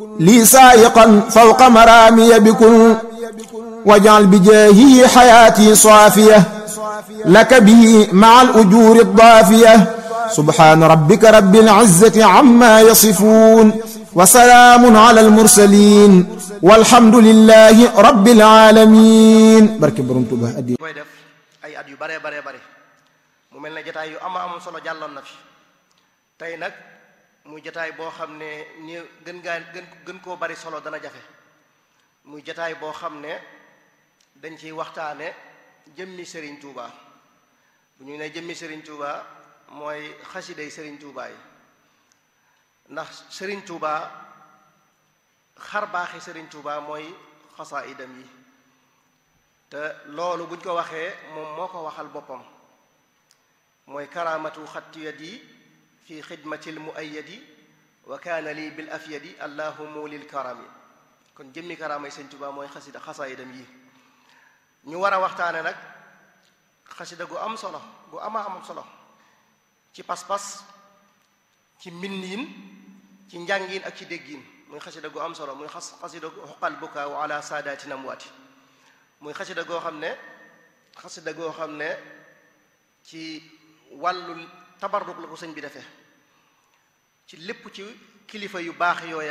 lii saayiqan fawqa maraamiya bikun wajal bi jaahi xayaati saafiya laka bihi maca al-ujuuri ad-daafiya subhaana rabbika rabbil izzati ammaa yasifuun wa salaamun ala al-mursaliin walhamdu lillaahi rabbil aalamiin barke Borom Tuuba addi koy def ay at yu bare bare bare mu mel ne jataay yu ama am solo jàlloon na fi tey nag muy jataay boo xam ne ni gën gaa gën gën koo bari solo dana jafe muy jataay boo xam ne dañ ciy waxtaane jëmmi Serigne Touba bu ñu ne jëmmi Serigne Touba mooy xasiday Serigne Touba yi ndax Serigne Touba xar baaxi Serigne Touba mooy xasaayidam yi te loolu buñ ko waxee moom moo ko waxal boppam mooy karaamatu xatti yadi fi xidmatil muayyadi wa kaana lii bil afyadi allahu lil karami kon jëmmi karaamay Sëñ Touba mooy xasida xasaayidam yi ñu war a waxtaane nag xasida gu am solo gu ama am solo ci pas-pas ci mbindiin ci njàngiin ak ci déggiin muy xasida gu am solo muy xas xasida gu xoqal bukaaw ala saadaati namwaati muy xasida goo xam ne xasida goo xam ne ci wàllu tabarruk la ko sëñ bi defee ci lépp ci kilifa yu baax yooya